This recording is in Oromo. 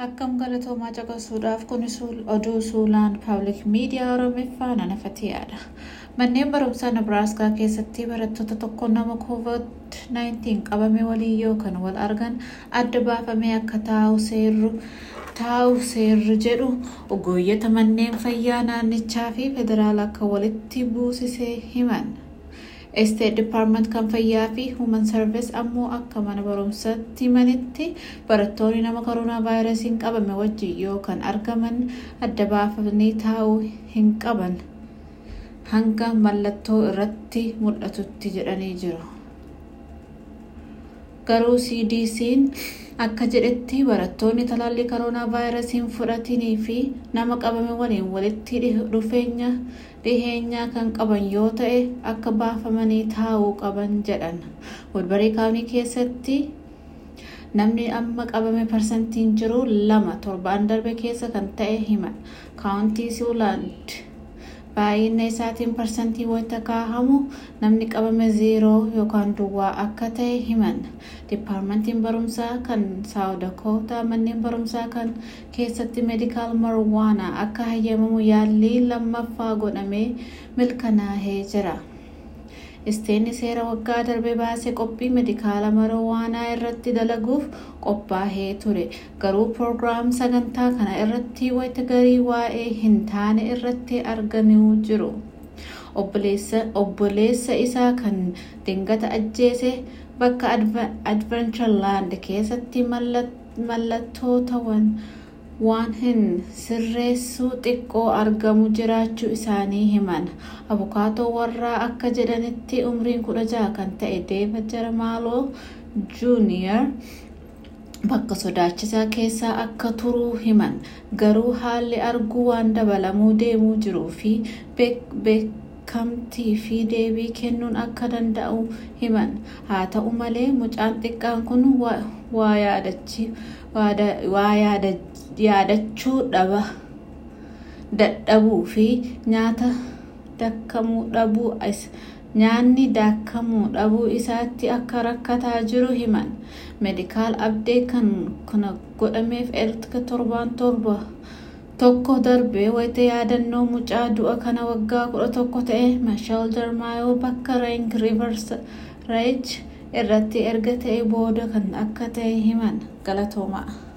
Akkam galatoomaa caqasuudhaaf kun oduu suulaan paablik miidiyaa Oromiffaa nanafatiyaadha. Manneen barumsaa Nebraaskaa keessatti barattoota tokko nama COVID-19 qabame waliin yookaan wal argan adda baafamee akka taa'u seerru taa'u seerri jedhu ogeeyyota manneen fayyaa naannichaa fi federaala akka walitti buusisee himan. State Department kan fayyaa fi Human Service ammoo akka mana barumsaatti himanitti barattoonni nama koronaa vaayirasiin qabame wajjin yoo kan argaman adda baafamanii taa'uu hin qaban hanga mallattoo irratti mul'atutti jedhanii jiru. Garuu CDC'n akka jedhetti barattoonni talaallii koronaa vaayirasiin fudhatanii fi nama qabame waliin walitti dhufeenya dhiheenyaa kan qaban yoo ta'e akka baafamanii taa'uu qaban jedhan. Woodbarii kaawunii keessatti namni amma qabame parsantiin jiru lama torbaan darbe keessa kan ta'e himan. Kaawuntii Siwuulaand baay'ina isaatiin parsantii wayita kaahamu namni qabame zeeroo yookaan duwwaa akka ta'e himan. Dipaarmentiin barumsaa kan saawudakoota manneen barumsaa kan keessatti meedikaal marwaanaa akka hayyamamu yaallii lammaffaa godhamee milkanaa'ee jira. Isteenni seera waggaa darbe baasee qophii meedikaala marwaanaa irratti dalaguuf qophaa'ee ture. Garuu proogiraam sagantaa kana irratti wayita garii waa'ee hin taane irratti argamuu jiru. Obboleessa isaa kan dingata ajjeese bakka advenchaland keessatti mallattootawwan waan hin sirreessuu xiqqoo argamu jiraachuu isaanii himan. Abukaatoo warraa akka jedhanitti umriin kudha jaha kan ta'e Deevid Jarmaaloo Juuniyer bakka sodaachisaa keessaa akka turuu himan. Garuu haalli arguu waan dabalamuu deemuu jiruu fi beekamtii fi deebii kennuun akka danda'u himan. Haa ta'u malee mucaan xiqqaan kun waa yaadachuu dadhabuu fi nyaata daakamuu dhabuu nyaanni daakamuu dhabuu isaatti akka rakkataa jiru himan. Meedikaal abdee kan kana godhameef erga torbaan torba tokko darbee wayita yaadannoo mucaa du'a kana waggaa kudha tokko ta'e Mashal Jarmaayoo bakka Reenk Riivarsaayid irratti erga ta'e booda kan akka ta'e himan. Galatoomaa.